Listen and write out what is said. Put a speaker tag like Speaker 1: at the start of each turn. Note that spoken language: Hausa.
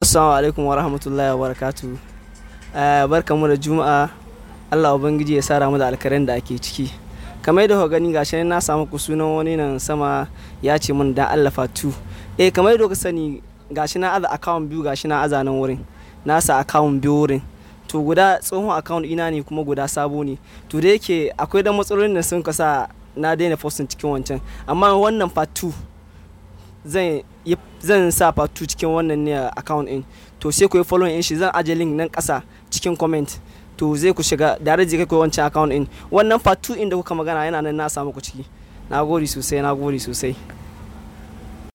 Speaker 1: assalamu alaikum wa rahmatullahi wa barakatu barka mu da juma'a allah ubangiji ya sara mu da alkarin da ake ciki kamar yadda gani gashi na samu ku sunan wani nan sama ya ce min dan allah fatu eh kamar yadda ka sani gashi na aza account biyu gashi na aza nan wurin na sa account biyu wurin to guda tsohon account ina ne kuma guda sabo ne to da yake akwai dan matsalolin da sun kasa na daina posting cikin wancan amma wannan part 2 zan zan sa part 2 cikin wannan ne account din to sai ku yi following din shi zan aje link nan kasa cikin comment to zai ku shiga da zai kai ku wancan account din wannan part 2 din da kuka magana yana nan na samu ku ciki na gode sosai na gode sosai